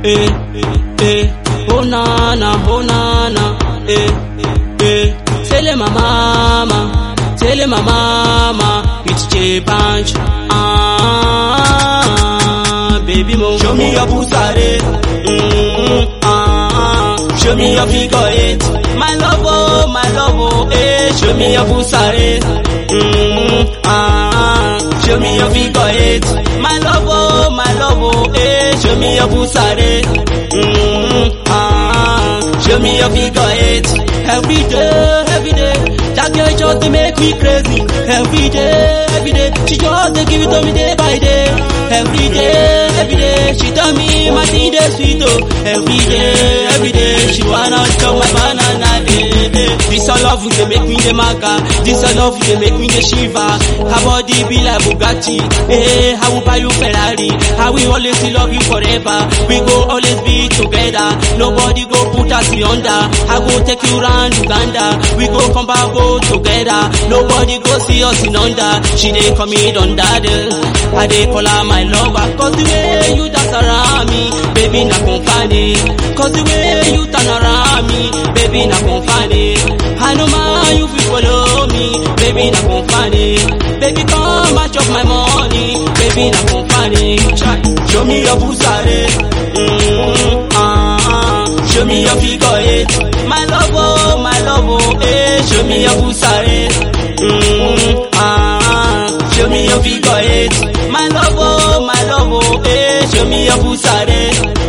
eh, eh, oh nana, oh nana, eh, eh. Tell my mama, tell my mama, it's J Punch, ah, baby mo. Show me your pusare, mm, ah, show me your figure eight, my love, oh, my love, oh, eh, show me your pusare, mm, ah, show me your figure eight, my love, oh, my love, oh, eh, show me your pusare, mm, ah, show me your figure eight, every day, every day, that girl just dey make me crazy, every day, every day, she just dey give it to me day by day, every day, every day, she tell me my thing dey sweet oh, every day, every day, she wanna chop my banana, eh, eh. This all love dey make me dey maga, this all love dey make me dey shiver, her body be like Bugatti, eh, I will buy you Ferrari, I will always love you forever, we go always be together, nobody go put us under, I go take you round Uganda, we go come back go together, nobody go see us in under, she dey call me Dondade, I dey call her my lover, cause the way you dance around me, baby na confani, cause the way you turn around me, baby na confani, I know man you fit follow me, baby na confani, baby come and chop my money, baby na confani, show me your pusare, mm, ah, show me your figure eight, my love oh, my love oh, eh, show me your pusare, mm, ah, show me your figure eight, my love oh, my love oh, eh, show me your pusare,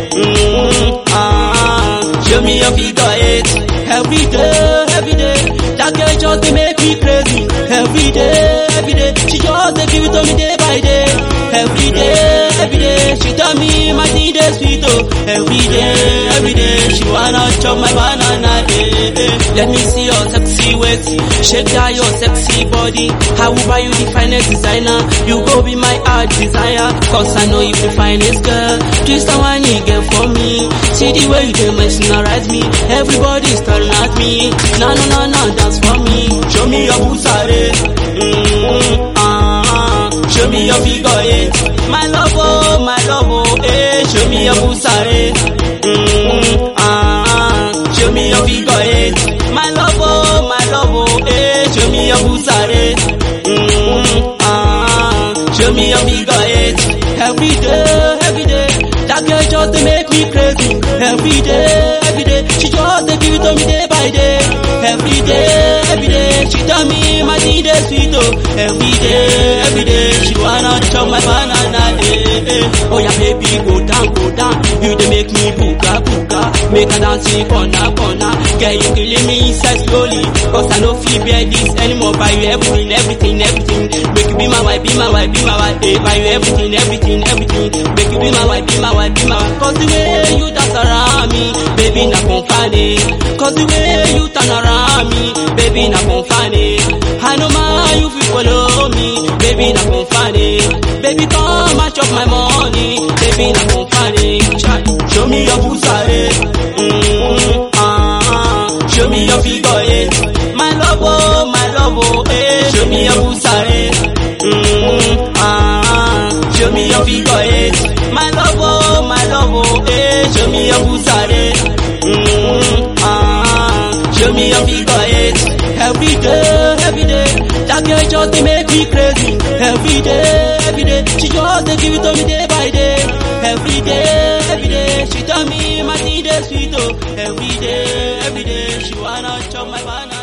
mm, ah, show me your figure eight, every day, every day, that girl just dey make me crazy, every day, every day, she just dey give it to me day by day, every day, every day, she tell me my thing dey sweet oh, every day, every day, she wanna chop my banana, eh, eh. Let me see your sexy waist, shake that your sexy body, I will buy you the finest designer, you go be my heart desire, cause I know you the finest girl, twist and whine you get for me, see the way you dey mesmerize me, everybody staring at me, na na na na dance for me, show me your pusare, mm, ah, show me your figure eight, my love oh, my love oh, eh, show me your pusare, mm, ah, show me your figure eight, my love oh, my love oh, eh, show me your pusare, mm, ah, show me your figure eight, every day, every day, that girl just dey make me crazy, every day, every day, she just dey give it to me day by day, every day, every day, she tell me my thing dey sweet oh, every day, every day, she wanna chop my banana, eh, eh. oh yeah baby go down, go down, you dey make me booga booga, make I dance in corner corner, girl you killing me inside slowly, cause I no fit bear this anymore, buy you everything, everything, everything, make you be my wife, be my wife, be my wife, eh, buy you everything, everything, everything, make you be my wife, be my wife, be my wife, cause the way you dance around me, baby na confani, cause the way you turn around me, baby na confani, I know man you fit follow me, baby na confani, baby come and chop my money, baby na confani, show me your pusare, mm, ah, show me your figure eight, my love oh, my love oh, eh, show me your pusare, mm, ah, show me your figure eight, my love oh, my love oh, eh, show me your pusare, mm, ah, show me your figure eight, every day, every day, that girl just dey make me crazy, every day, every day, she just dey give it to me day by day, every day, every day, she tell me my thing dey sweet oh, every day, every day, she wanna chop my banana.